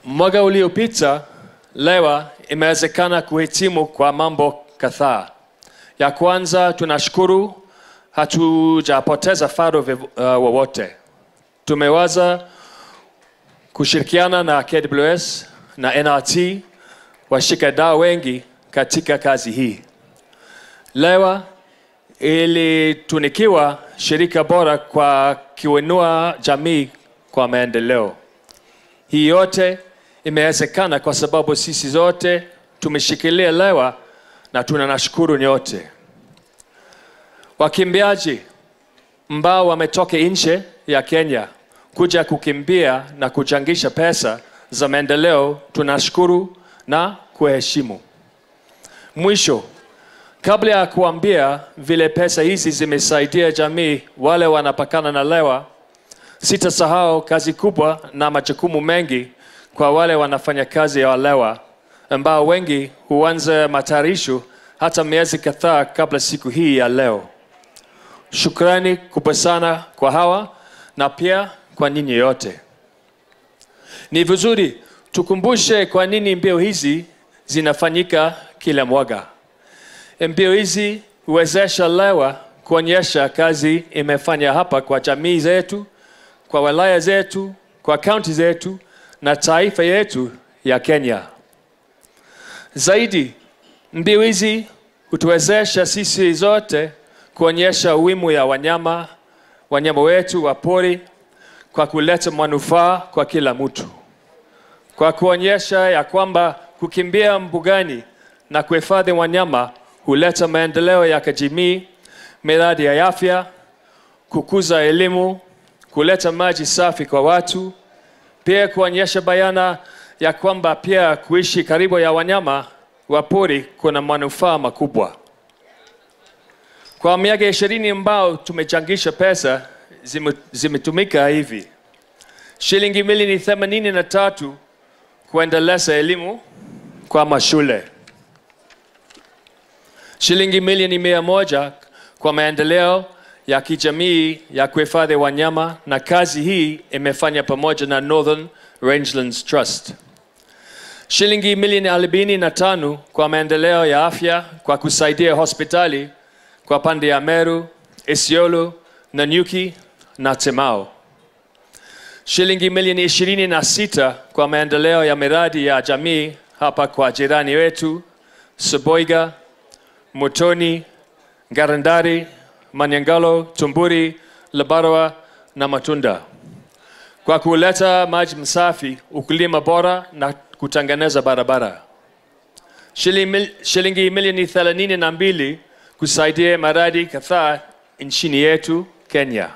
Mwaka uliopita LEWA imewezekana kuhitimu kwa mambo kadhaa. Ya kwanza, tunashukuru hatujapoteza faro uh, wowote. Tumeweza kushirikiana na KWS na NRT washikadau wengi katika kazi hii. LEWA ilitunikiwa shirika bora kwa kuinua jamii kwa maendeleo. Hii yote imewezekana kwa sababu sisi zote tumeshikilia LEWA na tunanashukuru nyote. Wakimbiaji ambao wametoka nje ya Kenya kuja kukimbia na kuchangisha pesa za maendeleo, tunashukuru na kuheshimu. Mwisho, kabla ya kuambia vile pesa hizi zimesaidia jamii wale wanapakana na LEWA, sitasahau kazi kubwa na majukumu mengi kwa wale wanafanya kazi ya LEWA ambao wengi huanza matayarisho hata miezi kadhaa kabla siku hii ya leo. Shukrani kubwa sana kwa hawa na pia kwa ninyi yote. Ni vizuri tukumbushe kwa nini mbio hizi zinafanyika kila mwaka. Mbio hizi huwezesha LEWA kuonyesha kazi imefanya hapa kwa jamii zetu, kwa wilaya zetu, kwa kaunti zetu na taifa yetu ya Kenya. Zaidi, mbio hizi hutuwezesha sisi zote kuonyesha umuhimu ya wanyama wanyama wetu wa pori kwa kuleta manufaa kwa kila mtu, kwa kuonyesha ya kwamba kukimbia mbugani na kuhifadhi wanyama huleta maendeleo ya kijamii, miradi ya afya, kukuza elimu, kuleta maji safi kwa watu, pia kuonyesha bayana ya kwamba pia kuishi karibu ya wanyama wa pori kuna manufaa makubwa. Kwa miaka ishirini ambao tumechangisha pesa zimetumika hivi: shilingi milioni themanini na tatu kuendeleza elimu kwa mashule, shilingi milioni mia moja kwa maendeleo ya kijamii ya kuhifadhi wanyama, na kazi hii imefanya pamoja na Northern Rangelands Trust. Shilingi milioni arobaini na tano kwa maendeleo ya afya kwa kusaidia hospitali kwa pande ya Meru, Isiolo, Nanyuki na Temao. Shilingi milioni ishirini na sita kwa maendeleo ya miradi ya jamii hapa kwa jirani wetu Soboiga, Mutoni, Garandari, Manyangalo, Tumburi, Labarwa na Matunda kwa kuleta maji msafi, ukulima bora na kutengeneza barabara. Shilingi milioni thelathini na mbili kusaidia miradi kadhaa nchini yetu Kenya.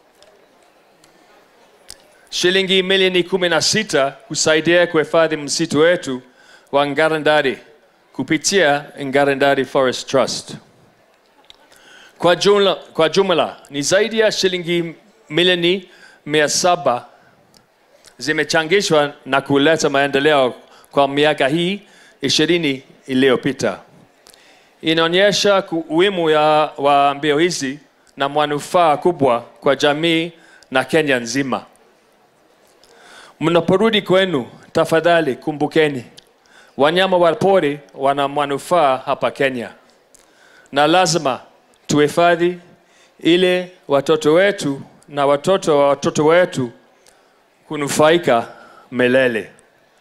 Shilingi milioni kumi na sita kusaidia kuhifadhi msitu wetu wa Ngarandari kupitia Ngarandari Forest Trust. Kwa jumla, kwa jumla ni zaidi ya shilingi milioni mia saba zimechangishwa na kuleta maendeleo kwa miaka hii ishirini iliyopita. Inaonyesha umuhimu wa mbio hizi na manufaa kubwa kwa jamii na Kenya nzima. Mnaporudi kwenu, tafadhali kumbukeni wanyama wa pori wana manufaa hapa Kenya, na lazima tuhifadhi ili watoto wetu na watoto wa watoto wetu kunufaika milele.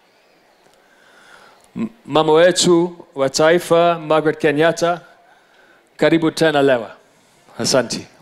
Mama wetu wa taifa Margaret Kenyatta, karibu tena LEWA. Asante.